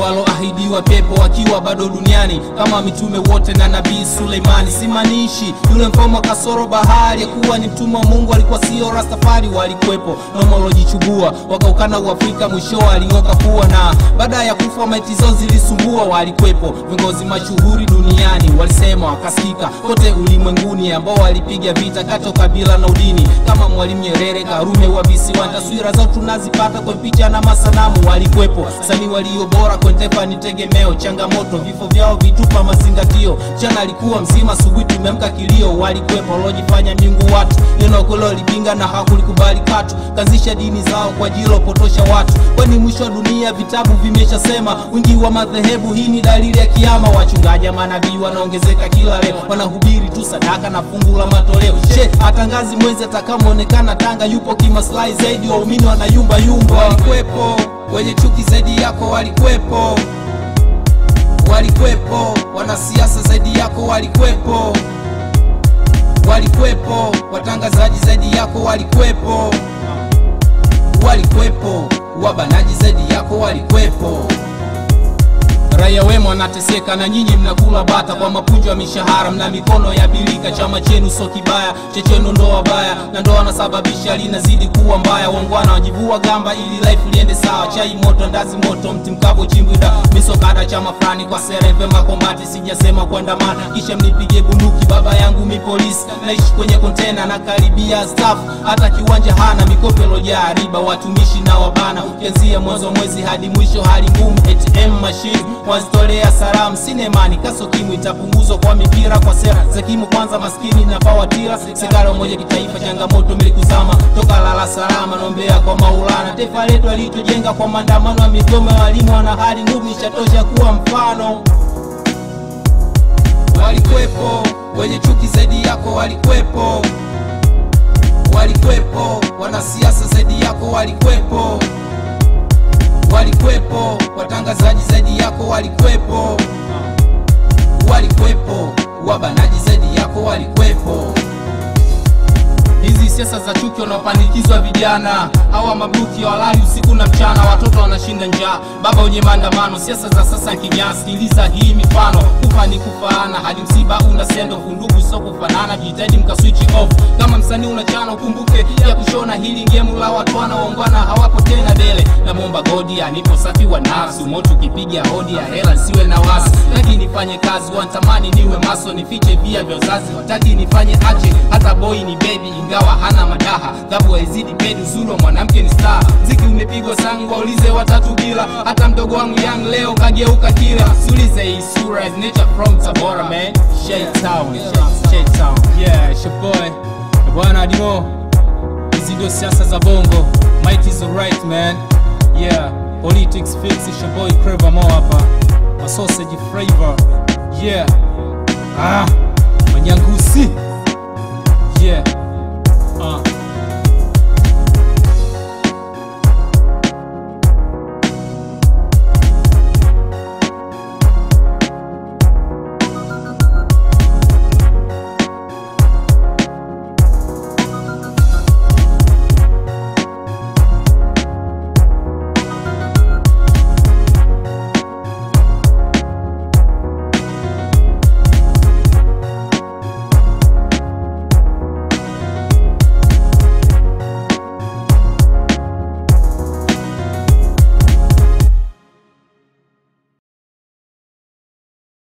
waloahidiwa pepo wakiwa bado duniani kama mitume wote na nabii Suleimani. Simaanishi yule mfalme wa kasoro bahari ya kuwa ni mtume wa Mungu, alikuwa sio Rastafari, walikuwepo nomolojichubua wakaukana Uafrika, mwisho aling'oka kuwa na baada ya kufa maiti zao zilisumbua, walikuwepo viongozi mashuhuri duniani, walisema wakasikika kote ulimwenguni, ambao walipiga vita kati ya kabila na udini, kama Mwalimu Nyerere, Karume wa visiwani. Taswira zao tunazipata kwa picha na masanamu, walikuwepo sanii walio bora kwenye taifa ni tegemeo. Changamoto vifo vyao vitupa mazingatio, jana alikuwa mzima, asubuhi tumeamka kilio. Walikuwepo waliojifanya miungu watu, neno kule walipinga na hakulikubali katu, kazisha dini zao kwa ajili ya kupotosha watu, kwani mwisho wa dunia vitabu vimeshasema. Wingi wa madhehebu, hii ni dalili ya kiama. Wachungaji manabii wanaongezeka kila leo, wanahubiri tu sadaka na fungu la matoleo. She atangazi mwezi atakamoonekana Tanga, yupo kimaslahi zaidi, waumini wanayumba yumba. Walikuwepo wenye chuki zaidi yako, walikuwepo walikuwepo wanasiasa zaidi yako, walikuwepo walikuwepo watangazaji zaidi yako, walikuwepo walikuwepo wabanaji zaidi yako, walikuwepo Raia wema wanateseka na nyinyi mnakula bata kwa mapunjo ya mishahara, mna mikono ya bilika. Chama chenu so kibaya, chechenu ndo wabaya, na ndo wanasababisha linazidi kuwa mbaya. Wangwana wajivua gamba ili life liende sawa. Chai moto, ndazi moto, mti mkavu, chimbwida misokada, chama fulani kwa sereve makombati. Sijasema kuandamana kisha mnipige bunduki. Baba yangu mi polisi, naishi kwenye kontena na karibia staff, hata kiwanja hana. Mikopo ilojaa riba, watumishi na wabana, ukianzia mwanzo mwezi hadi mwisho, hali ngumu. ATM machine wazitolea salamu sinemani kaso kimu itapunguzwa kwa mipira kwa sera za kimu kwanza maskini na pawatira sigara moja kitaifa changamoto milikuzama toka lala salama nombea kwa maulana taifa letu alitujenga kwa maandamano ya migomo ya walimu wana hali ngumu ishatosha kuwa mfano walikuwepo wenye chuki zaidi yako walikuwepo walikuwepo wanasiasa zaidi yako walikuwepo walikuwepo watangazaji zaidi yako walikuwepo walikuwepo wabanaji zaidi yako walikuwepo hizi siasa za chuki wanaopandikizwa vijana hawa mabruki walali usiku na mchana, watoto wanashinda njaa, baba wenye maandamano. Siasa za sasa kinyaa, sikiliza hii mifano, kufa ni kufaana, hadi msiba una sendo fundugu sio kufanana. Jitahidi mka switch off, kama msanii unachana, ukumbuke ya kushona hili ngemu la watu wanaoungana, hawapo tena dele. Namwomba godi anipo safi wa nafsi, moto ukipiga hodi ya hela siwe na wasi, taki nifanye kazi, wanatamani niwe maso, nifiche via vya uzazi, wataki nifanye ache, hata boy ni baby ingawa hana madaha dhabu haizidi pedi uzuri wa mwanamke ni star mziki umepigwa sangu waulize watatu bila hata mdogo wangu young leo kageuka kila siulize hii sura is nature from Tabora man Shade Town Shade Town yeah it's your boy bwana Dimo hizi ndio siasa za bongo might is alright man yeah politics fix it's your boy Creva Mo hapa ma sausage flavor yeah ah manyangusi yeah Uh.